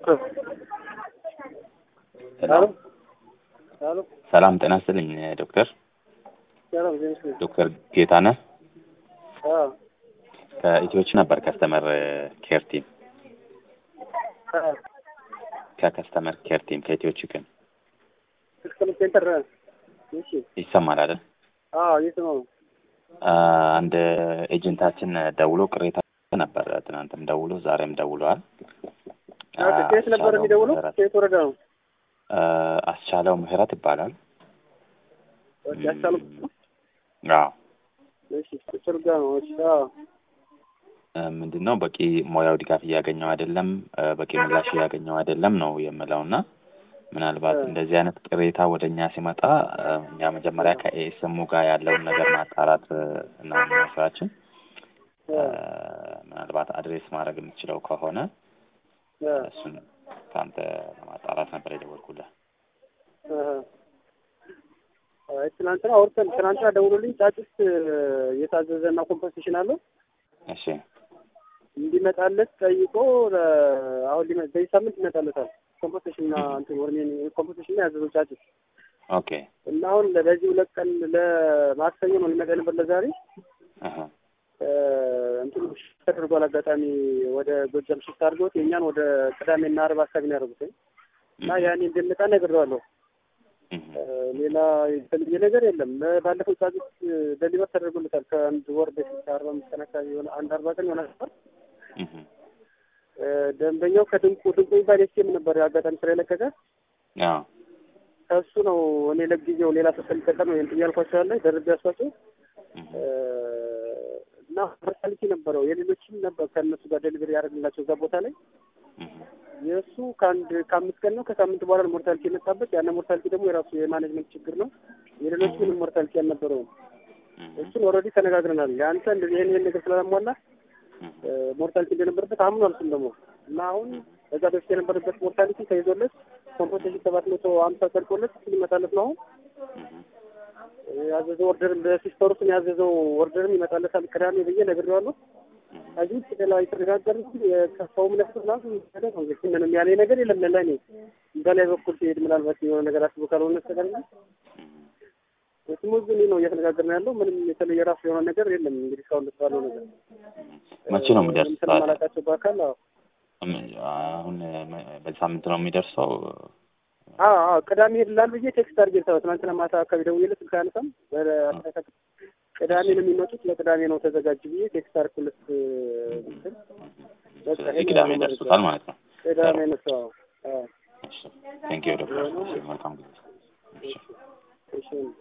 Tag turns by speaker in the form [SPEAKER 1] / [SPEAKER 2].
[SPEAKER 1] ሄሎ
[SPEAKER 2] ሄሎ
[SPEAKER 1] ሰላም ጤና ይስጥልኝ ዶክተር
[SPEAKER 2] ሰላም ዜና ይስጥልኝ።
[SPEAKER 1] ዶክተር ጌታነህ
[SPEAKER 2] አዎ
[SPEAKER 1] ከኢትዮች ነበር ከስተመር ኬር ቲም
[SPEAKER 2] አዎ
[SPEAKER 1] ከከስተመር ኬር ቲም ከኢትዮች ግን
[SPEAKER 2] ከስተመር ሴንተር እሺ
[SPEAKER 1] ይሰማል አይደል?
[SPEAKER 2] አዎ እየሰማሁ ነው።
[SPEAKER 1] አንድ ኤጀንታችን ደውሎ ቅሬታ ነበር። ትናንትም ደውሎ ዛሬም ደውለዋል።
[SPEAKER 2] ከየት ነበር
[SPEAKER 1] አስቻለው
[SPEAKER 2] የሚደውለው?
[SPEAKER 1] ምህረት-
[SPEAKER 2] ከየት ወረዳ ነው?
[SPEAKER 1] አስቻለው ምህረት ይባላል።
[SPEAKER 2] ያቻሉ
[SPEAKER 1] አዎ
[SPEAKER 2] እሺ ቁጥር ጋር ነው። እሺ አዎ
[SPEAKER 1] ምንድን ነው በቂ ሙያው ድጋፍ እያገኘው አይደለም፣ በቂ ምላሽ እያገኘው አይደለም ነው የምለው እና ምናልባት እንደዚህ አይነት ቅሬታ ወደ እኛ ሲመጣ እኛ መጀመሪያ ከኤስሙ ጋር ያለውን ነገር ማጣራት ነው የሚሆነው ስራችን። ምናልባት አድሬስ ማድረግ የምትችለው ከሆነ እሱን ከአንተ ለማጣራት ነበር የደወልኩልህ።
[SPEAKER 2] አይ ትናንትና አውርተን ትናንትና ደውሎልኝ ጫጩት የታዘዘና ኮምፐንሴሽን አለው
[SPEAKER 1] እሺ
[SPEAKER 2] እንዲመጣለት ጠይቆ ለ- አሁን ሊመ- በዚህ ሳምንት ይመጣለታል። ኮምፐንሴሽን እና እንትን ወርሜን ኮምፐንሴሽን ያዘዘው ጫጩት
[SPEAKER 1] ኦኬ
[SPEAKER 2] እና አሁን ለዚህ ሁለት ቀን ለማክሰኞ ነው ሊመጣ ነበር ለዛሬ
[SPEAKER 1] አሀ
[SPEAKER 2] እንትን ሽፍት ተደርጓል። አጋጣሚ ወደ ጎጃም ሽፍት አድርገውት የእኛን ወደ ቅዳሜና አርብ አካባቢ ነው ያደረጉት እና ያኔ እንደምጣ ነግሬዋለሁ።
[SPEAKER 1] እህ
[SPEAKER 2] ሌላ የተለየ ነገር የለም። ባለፈው ጫጩት ደሊቨር ተደርጎለታል ከአንድ ወር በፊት አርባ አምስት ቀን አካባቢ የሆነ አንድ አርባ ቀን የሆነ ነበር።
[SPEAKER 1] እህ
[SPEAKER 2] ደንበኛው ከድንቁ ድንቁ የሚባል ኤስቲኤም ነበር አጋጣሚ ስራ የለቀቀ
[SPEAKER 1] አዎ
[SPEAKER 2] ከእሱ ነው እኔ ለጊዜው ሌላ ሰው ስለሚቀጠር ነው እንትን እያልኳቸው ያለ ደርቤ ያስኳቸው
[SPEAKER 1] እህ
[SPEAKER 2] እና ሞርታሊቲ ነበረው የሌሎችም ነበር ከእነሱ ጋር ደሊቨሪ ያደርግላቸው እዛ ቦታ ላይ
[SPEAKER 1] እህ
[SPEAKER 2] የእሱ ከአንድ ከአምስት ቀን ነው ከሳምንት በኋላ ነው ሞርታሊቲ የመጣበት። ያን ሞርታሊቲ ደግሞ የራሱ የማኔጅመንት ችግር ነው። የሌሎች ምንም ሞርታሊቲ አልነበረውም።
[SPEAKER 1] እህ
[SPEAKER 2] እሱን ኦልሬዲ ተነጋግረናል። የአንተ እንደዚህ ይሄን ይሄን ነገር ስላላሟላ ሞርታሊቲ እንደነበረበት አምኗል። እሱም ደግሞ እና አሁን በዛ በፊት የነበረበት ሞርታሊቲ ተይዞለት ኮምፖቴሽን ሰባት መቶ ሀምሳ ጸድቆለት እሱ ሊመጣለት ነው አሁን ያዘዘው ኦርደርም በሲስተሩስን ያዘዘው ኦርደርም ይመጣለታል ቅዳሜ ብዬ ነግሬዋለሁ። ከዚህ ውጭ ሌላ የተነጋገርነው የከፋውም ነፍስ ምናምን ነገር ነው። እንግዲህ ምንም ያለኝ ነገር የለም። ለእኔ በላይ በኩል ሲሄድ ምናልባት የሆነ ነገር አስቦ ካልሆነ በስተቀር እንጂ ስሙዝ ነው እየተነጋገርን ያለው። ምንም የተለየ ራሱ የሆነ ነገር የለም። እንግዲህ እስካሁን ድረስ ባለው ነገር
[SPEAKER 1] መቼ ነው የሚደርሰው?
[SPEAKER 2] ስለማላውቃቸው በአካል አዎ
[SPEAKER 1] አሁን በዚህ ሳምንት ነው የሚደርሰው።
[SPEAKER 2] አዎ አዎ ቅዳሜ ሄድላል ብዬ ቴክስት አድርጌ ልታወ ትናንትና ማታ አካባቢ ደውዬለት ስልክ አያነሳም። በአስተካከል ቅዳሜ ነው የሚመጡት ለቅዳሜ ነው ተዘጋጅ ብዬ ቴክስት አድርኩለት። እንትን በቃ
[SPEAKER 1] ስለዚህ
[SPEAKER 2] ይሄን
[SPEAKER 1] ቅዳሜ
[SPEAKER 2] ያለው መረጃ።
[SPEAKER 1] ይደርሱታል ማለት ነው።
[SPEAKER 2] ቅዳሜ ነው እሱ። አዎ አዎ
[SPEAKER 1] ቴንክ ዩ ዶክተር። መልካም ጊዜ።
[SPEAKER 2] እሺ